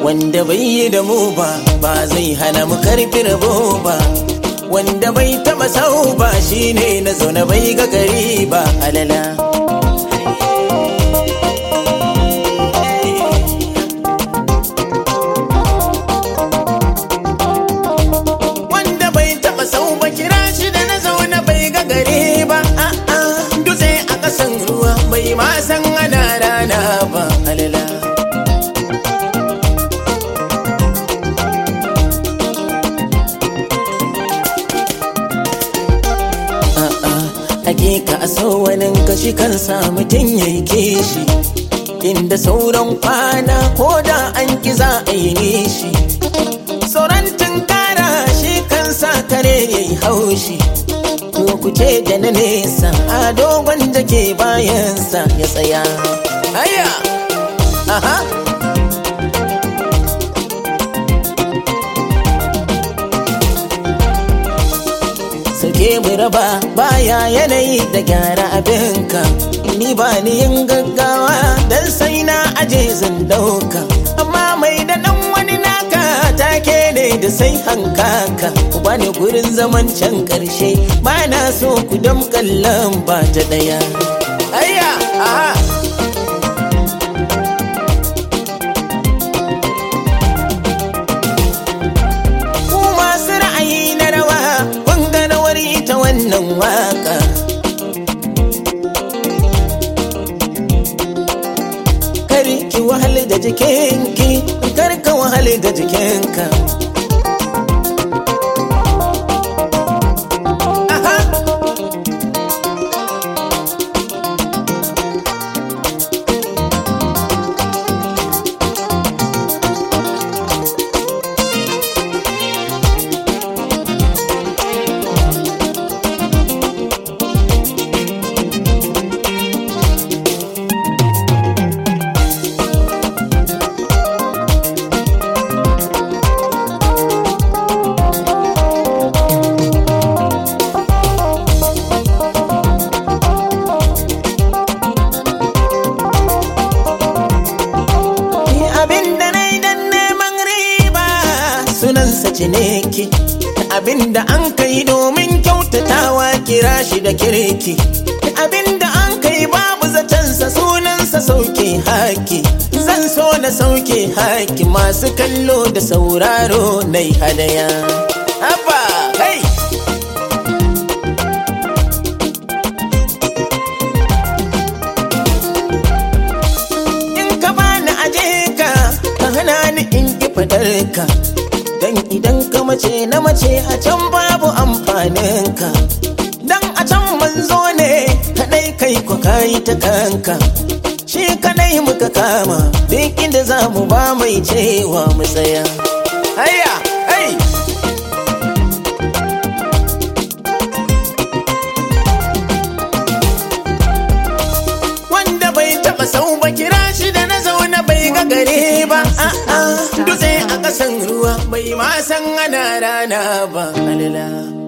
wanda bai yi da mu ba ba zai hana mu karfi rabo ba wanda bai taba sau ba shine na zaune bai ga gari ba alala wanda bai taba sau ba kira shi da na zaune bai ga gari ba a'a dutse a kasan ruwa bai ma san ana rana ba alala hakika a so wani kashi kan sa mutum ya yi kishi inda sauran kwana ko da an ki za a yi nishi sauran tunkara shi kan sa kare ya yi haushi ko ku ce da na nesa a dogon da ke bayansa ya tsaya haya aha Sauke mu raba baya yanayi da gyara abinka Ni ba ni yin gaggawa dan sai na aje zan dauka Amma mai da dan wani naka take ne da sai hankaka Ku bani gurin zaman can karshe ba na so ku damƙallan ba ta ɗaya Ayya, aha ku masu ra'ayi na rawa kun ga rawar ita wannan waka kar ki wahal da jikinki kar ka wahal da jikinka Aha. Ni abin da na yi don neman riba sunansa ciniki abin da an kai domin kyautatawa kira shi da kirki abin da an kai babu zatensa sunansa sauke haki zan so na sauke haki masu kallo da sauraro na hadaya Abba, hey! in ka bani aje ka ka hana ni in ki fadar ka dan idan ka mace na mace a can babu amfanin ka dan a can manzo ne kadai kai ku kai ta kanka shi kadai muka kama duk inda za mu ba mai cewa mu tsaya hayya hey wanda bai taba sau ba kira shi da na zaune bai ga gare ba a'a dutse a ƙasan ruwa bai ma san ana rana ba alala